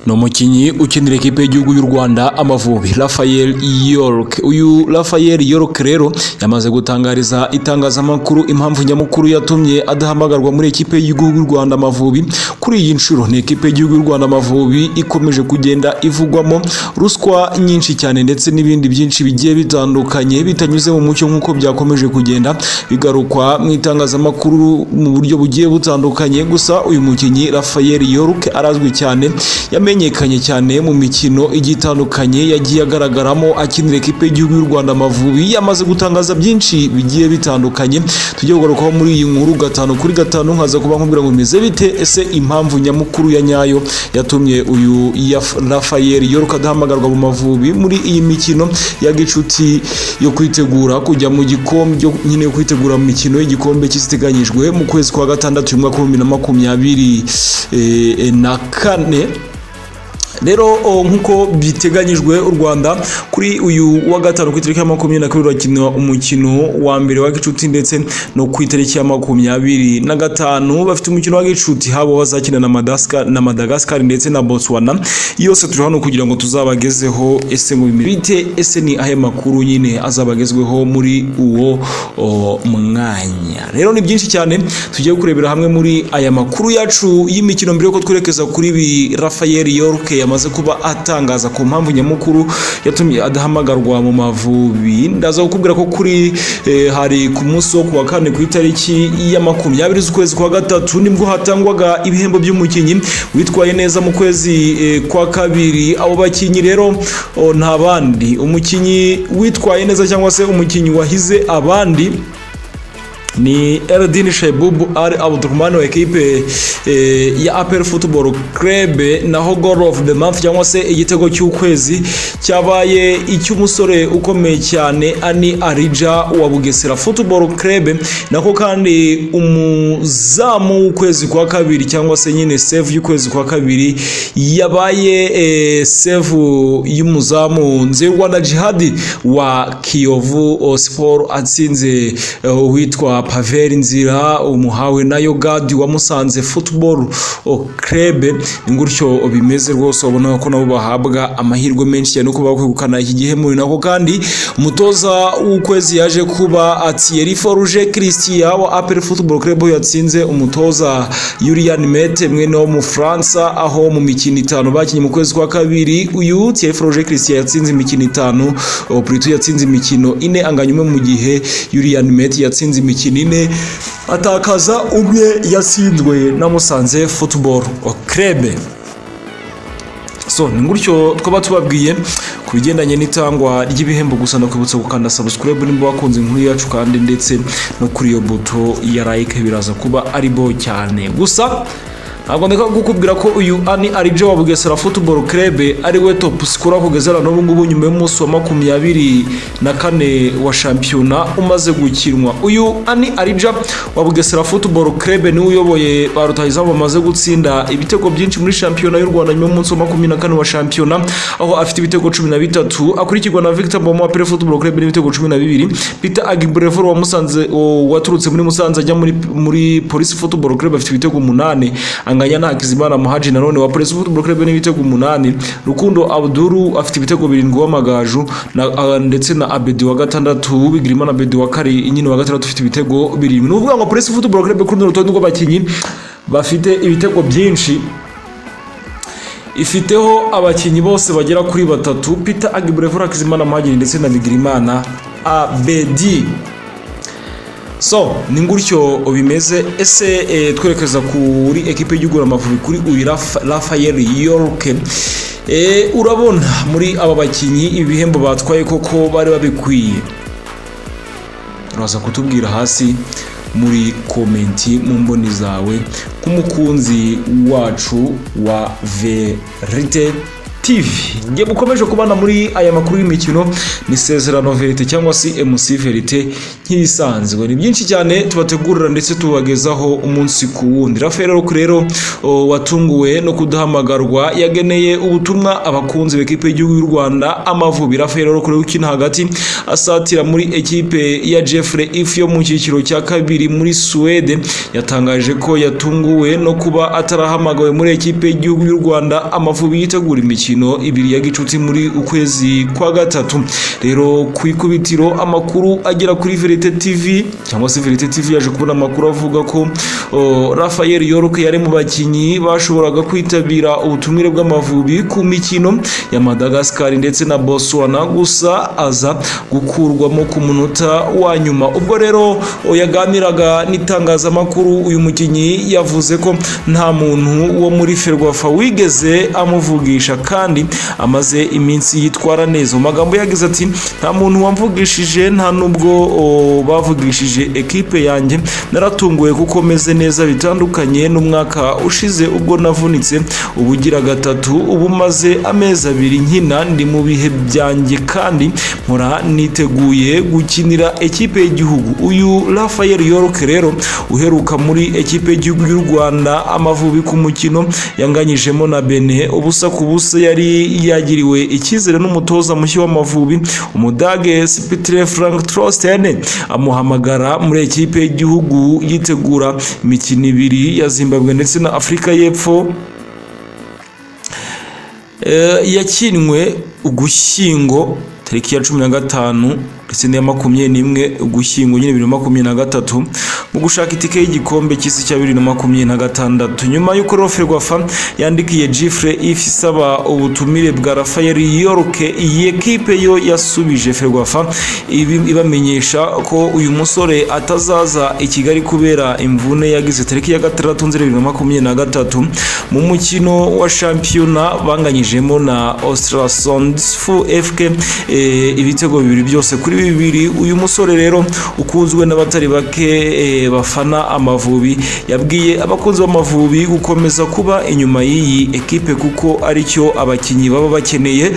ni umukinnyi ukinira ikipe y'igihugu y'u Rwanda Amavubi Raphael York uyu Raphael York rero yamaze gutangariza itangazamakuru impamvu nyamukuru yatumye adahamagarwa muri ikipe y'igihugu y'u Rwanda Amavubi kuri iyi nshuro ni ikipe y'igihugu y'u Rwanda Amavubi ikomeje kugenda ivugwamo ruswa nyinshi cyane ndetse n'ibindi byinshi bigiye bitandukanye bitanyuze mu mucyo nk'uko byakomeje kugenda bigarukwa mu itangazamakuru mu buryo bugiye butandukanye gusa uyu mukinnyi Raphael York arazwi cyane yamenyekanye cyane mu mikino igiye itandukanye yagiye agaragaramo akinira ikipe y'igihugu y'u Rwanda Amavubi yamaze gutangaza byinshi bigiye bitandukanye tujye kugarukaho muri iyi nkuru gatanu kuri gatanu nkaza kuba nkubwira ngo bimeze bite ese impamvu nyamukuru ya nyayo yatumye uyu ya Raphael York adahamagarwa mu Mavubi muri iyi mikino ya gicuti yo kwitegura kujya mu gikombe yo nyine yo kwitegura mu mikino y'igikombe cy'isiteganyijwe mu kwezi kwa gatandatu uyu mwaka w'ibihumbi na makumyabiri eh, na kane rero o, nk'uko biteganyijwe u rwanda kuri uyu wa gatanu ku itariki ya makumyabiri na kabiri urakinwa umukino wa mbere wa gicuti ndetse no ku itariki ya makumyabiri na gatanu bafite umukino wa gicuti haba bazakina na Madaska- na madagascar ndetse na botswana yose turi hano kugira ngo tuzabagezeho ese ngo bimere bite ese ni ahe makuru nyine azabagezweho muri uwo o, mwanya rero ni byinshi cyane tugiye kurebera hamwe muri aya makuru yacu y'imikino mbere yuko twerekeza kuri ibi Raphael York yamaze kuba atangaza ku mpamvu nyamukuru yatumye adahamagarwa mu mavubi ndaza kukubwira ko kuri eh, hari ku munsi wo kuwa kane ku itariki ya makumyabiri z'ukwezi kwa gatatu nibwo hatangwaga ibihembo by'umukinnyi witwaye neza mu kwezi eh, kwa kabiri abo bakinnyi rero oh, nta bandi umukinnyi witwaye neza cyangwa se umukinnyi wahize abandi ni Erdin Shebubu Al Abdurrahman wa ekipe eh, ya APR Football Club naho goal of the month cyangwa se igitego cy'ukwezi cyabaye icy'umusore ukomeye cyane Ani Arija wa Bugesera Football Club nako kandi umuzamu w'ukwezi kwa kabiri cyangwa se nyine save y'ukwezi kwa kabiri yabaye eh, save y'umuzamu Nzeri Rwanda Jihadi wa Kiyovu Sport atsinze eh, uwitwa Pavel Nzira umuhawe na Yogadi wa Musanze Football Club ni gutyo bimeze rwose ubona ko nabo bahabwa amahirwe menshi cyane kuba kwegukana iki gihembo nako kandi umutoza w'ukwezi yaje kuba Thierry Forge Christian wa APR Football Club yatsinze umutoza Julian Mete mwene wo mu Fransa aho mu mikino itanu bakinnye mu kwezi kwa kabiri uyu Thierry Forge Christian yatsinze imikino itanu oh, Prito yatsinze imikino ine anganya umwe mu gihe Julian Mete yatsinze imikino ine atakaza umwe yatsinzwe na Musanze Football Club so ni gutyo twaba tubabwiye ku bigendanye n'itangwa ry'ibihembo gusa ndakwibutsa gukanda subscribe nimba wakunze inkuru yacu kandi ndetse no kuri iyo buto ya like biraza kuba ari bo cyane gusa ntabwo ndeka kukubwira ko uyu ani arijo wa bugesera football club ari we top scorer kugeza na n'ubu ngubu nyuma y'umunsi wa makumyabiri na kane wa shampiyona umaze gukinwa uyu ani arija wa bugesera football club niwe uyoboye ba rutahizamu bamaze gutsinda ibitego byinshi muri shampiyona y'u rwanda nyuma y'umunsi wa makumyabiri na kane wa shampiyona aho afite ibitego cumi na bitatu akurikirwa na victor mboma wa pere football club n'ibitego cumi na bibiri peter agibrevor wa musanze o- waturutse muri musanze ajya muri, muri polisi football club afite ibitego umunani anganya na hakizimana muhaji nanone wa polisi football club n'ibitego umunani rukundo abduru afite ibitego birindwi w'amagaju na, uh, ndetse na abedi wa gatandatu bigirimana abedi wa kari nyine wa gatandatu ufite ibitego birindwi ni ukuvuga ngo polisi football club kuri runo rutonde rw'abakinnyi bafite ibitego byinshi ifiteho abakinnyi bose bagera kuri batatu peter agibrevura hakizimana muhagiri ndetse na bigirimana abedi so ni gutyo bimeze ese eh, twerekeza kuri ekipe y'igihugu Amavubi kuri uyu Raf- Raphael York Eh, urabona muri aba bakinnyi ibi bihembo batwaye koko bari babikwiye uraza kutubwira hasi muri komenti mu mboni zawe nk'umukunzi wacu wa verite TV nge mukomeje kubana muri aya makuru y'imikino ni sezerano verite cyangwa se MC verite nk'ibisanzwe ni byinshi cyane tubategurira ndetse tubagezaho umunsi ku wundi Rafael Ruku rero o, watunguwe no kudahamagarwa yageneye ubutumwa abakunzi b'ikipe y'igihugu y'u Rwanda Amavubi Rafael Ruku rero ukina hagati asatira muri ekipe ya Jeffrey If yo mu cyiciro cya kabiri muri Suwede yatangaje ko yatunguwe no kuba atarahamagawe muri ekipe y'igihugu y'u Rwanda Amavubi yitegura imikino imikino ibiri ya gicuti muri ukwezi kwa gatatu rero ku ikubitiro amakuru agera kuri verite tv cyangwa se verite tv yaje kubona amakuru avuga ko o, rafael york yari mu bakinnyi bashoboraga kwitabira ubutumire bw'amavubi ku mikino ya madagascar ndetse na botswana gusa aza gukurwamo ku munota wa nyuma ubwo rero o, yaganiraga n'itangazamakuru uyu mukinnyi yavuze ko nta muntu wo muri ferwafa wigeze amuvugisha kandi amaze iminsi yitwara neza mu magambo yagize ati nta muntu wamvugishije nta nubwo o, bavugishije ekipe yanjye naratunguwe kuko meze neza bitandukanye n'umwaka ushize ubwo navunitse ubu ugira gatatu ubu maze amezi abiri nkina ndi mu bihe byanjye kandi nkora niteguye gukinira ekipe y'igihugu uyu Rafael York rero uheruka muri ekipe y'igihugu y'u Rwanda amavubi ku mukino yanganyijemo na Bene ubusa ku busa yari yagiriwe icyizere n'umutoza mushya w'amavubi umudage sipitire frank trostene amuhamagara muri ekipe y'igihugu yitegura imikino ibiri ya zimbabwe ndetse na afurika y'epfo yakinwe ugushyingo tariki ya cumi na gatanu ndetse n'iya makumyabiri n'imwe ugushyingo nyine bibiri na makumyabiri na gatatu mu gushaka itike y'igikombe cy'isi cya bibiri na makumyabiri na gatandatu nyuma y'uko roferwafa yandikiye jifure ifi isaba ubutumire bwa rafael yoroke iyi ekipe yo yasubije ferwafa ibamenyesha ko uyu musore atazaza i kigali kubera imvune yagize tariki ya gatandatu nzeri bibiri na makumyabiri na gatatu mu mukino wa shampiyona banganyijemo na ostrasondifu fk ibitego bibiri byose kuri bibiri uyu musore rero ukunzwe n'abatari bake bafana amavubi yabwiye abakunzi b'amavubi gukomeza kuba inyuma y'iyi ekipe kuko aricyo abakinnyi baba bakeneye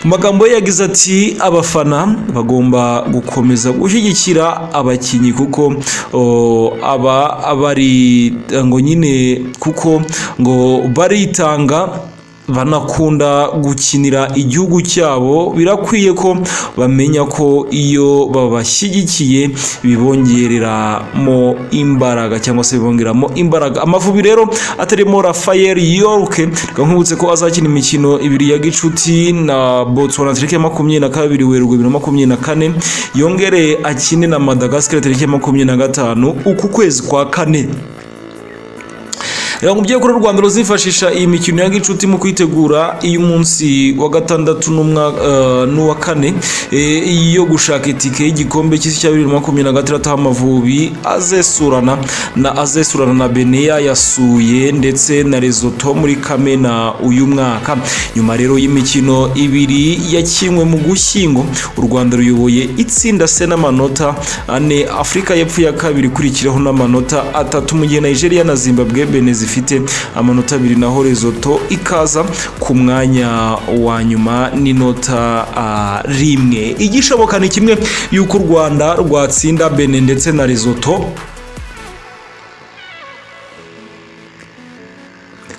mu magambo ye yagize ati abafana bagomba gukomeza gushyigikira abakinnyi kuko aba bari ngo nyine kuko ngo baritanga banakunda gukinira igihugu cyabo birakwiye ko bamenya ko iyo babashyigikiye bibongereramo imbaraga cyangwa se bibongeramo imbaraga amavubi rero atarimo rafael yorke nkubutse ko azakina imikino ibiri ya gicuti na botswana tariki ya makumyabiri na kabiri werurwe bibiri na makumyabiri na kane yongere akine na madagascar tariki ya makumyabiri na gatanu uku kwezi kwa kane reba mu byo u rwanda ruzifashisha iyi mikino ya gicuti mu kwitegura iy'umunsi wa gatandatu n'uwa kane yo gushaka itike y'igikombe cy'isi cya bibiri na makumyabiri na gatandatu amavubi azesurana na azesurana na beneya yasuye ndetse na rezoto muri kamena uyu mwaka nyuma rero y'imikino ibiri yakinwe mu gushyingo u rwanda ruyoboye itsinda se n'amanota ane afurika y'epfo ya kabiri ikurikiraho n'amanota atatu mu gihe nigeria na zimbabwe benezi zifite amanota abiri naho rezoto ikaza ku mwanya wa nyuma n'inota rimwe igishoboka ni kimwe y'uko u rwanda rwatsinda bene ndetse na rezoto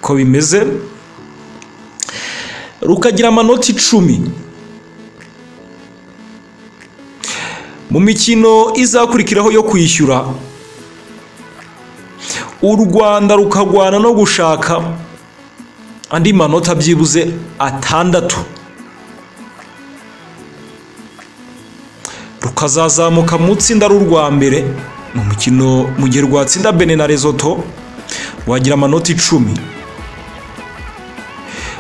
ko bimeze rukagira amanota icumi mu mikino izakurikiraho yo kwishyura u rwanda rukagwana no gushaka andi manota byibuze atandatu rukazazamuka mu itsinda rw'urwa mbere ni umukino mu gihe rwatsinda bene na rezoto rwagira amanota icumi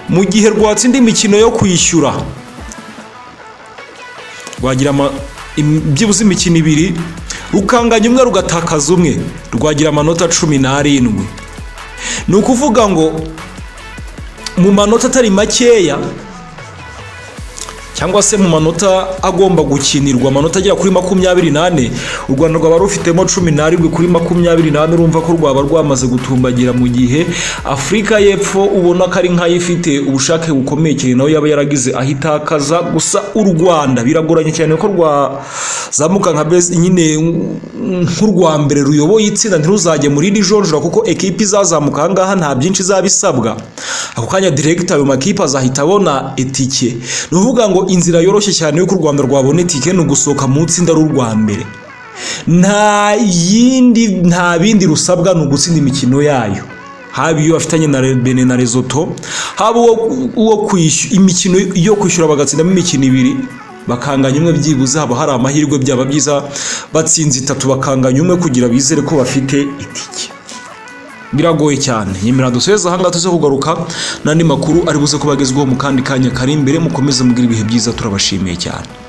mu gihe rwatsinda imikino yo kwishyura rwagira byibuze imikino ibiri rukanganya umwe rugatakaza umwe rwagira amanota cumi n'arindwi ni ukuvuga ngo mu manota atari makeya cyangwa se mu manota agomba gukinirwa amanota agera kuri makumyabiri n'ane u rwanda rwaba rufitemo cumi n'arindwi kuri makumyabiri n'ane urumva ko rwaba rwamaze gutumbagira mu gihe afurika y'epfo ubona ko ari nk'ayo ifite ubushake bukomeye cyane nawe yaba yaragize aho itakaza gusa u rwanda biragoranye cyane ko rwazamuka nka bezi nyine nk'u rwa mbere ruyoboye itsinda ntiruzajye muri iri jonjora kuko ekipi izazamuka aha ngaha nta byinshi izaba isabwa ako kanya direkita ayo makipe azahita abona etike ni ukuvuga ngo inzira yoroshye cyane y'uko u rwanda rwabona etike ni ugusohoka mu itsinda rw'u mbere nta yindi nta bindi rusabwa ni ugutsinda imikino yayo haba iyo bafitanye na bene na rezoto haba uwo kwishyura imikino yo kwishyura bagatsindamo imikino ibiri bakanganya umwe byibuze haba hari amahirwe byaba byiza batsinze itatu bakanganya umwe kugira bizere ko bafite itike biragoye cyane nyemera dusoheze ahangaha tuze kugaruka n'andi makuru ari buze kuba agezweho mu kandi kanya kari imbere mukomeze mugira ibihe byiza turabashimiye cyane